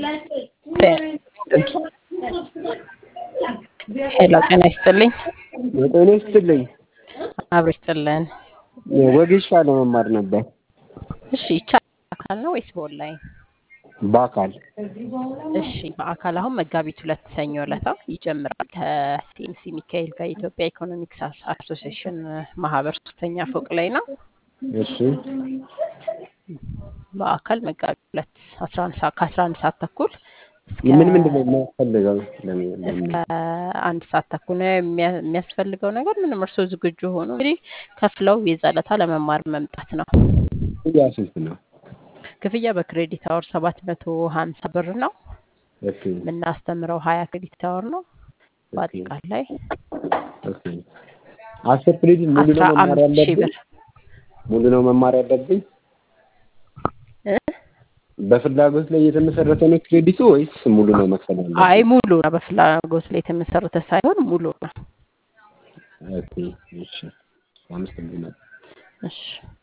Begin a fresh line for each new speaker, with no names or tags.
ሄሎ ጤና ይስጥልኝ።
ጤና ይስጥልኝ።
አብሮ ይስጥልን።
ወጌሻ ለመማር ነበር።
እሺ ይቻላል። በአካል ነው ወይስ በኦንላይን?
በአካል
እሺ በአካል አሁን መጋቢት ሁለት ሰኞ ዕለት ይጀምራል ከሲኤምሲ ሚካኤል ጋር የኢትዮጵያ ኢኮኖሚክስ አሶሲዬሽን ማህበር ሶስተኛ ፎቅ ላይ ነው።
እሺ
በአካል መጋቢት ሁለት አስራ አንድ ሰዓት ከአስራ አንድ ሰዓት ተኩል እስከ
ምን ምንድን ነው የሚያስፈልገው? ለምን-
እስከ
ለምን-
አንድ ሰዓት ተኩል ነው የሚያ- የሚያስፈልገው ነገር ምንም እርስዎ ዝግጁ ሆኑ እንግዲህ ከፍለው የዛለታ ለመማር መምጣት ነው።
ክፍያ ስንት ነው?
ክፍያ በክሬዲት አወር ሰባት መቶ ሀምሳ ብር ነው።
ኦኬ
የምናስተምረው ሀያ ክሬዲት አወር ነው። በአጠቃላይ
ኦኬ። አስር ክሬዲት ሙሉ
አስራ
ነው መማር
አምስት ሺህ
ያለብኝ?
ብር
ሙሉ ነው መማር ያለብኝ?
እ?
በፍላጎት ላይ የተመሰረተ ነው ክሬዲቱ ወይስ ሙሉ ነው መክፈል ያለብኝ?
አይ ሙሉ ነው። በፍላጎት ላይ የተመሰረተ ሳይሆን ሙሉ ነው።
ኦኬ እሺ። አመሰግናለሁ።
እሺ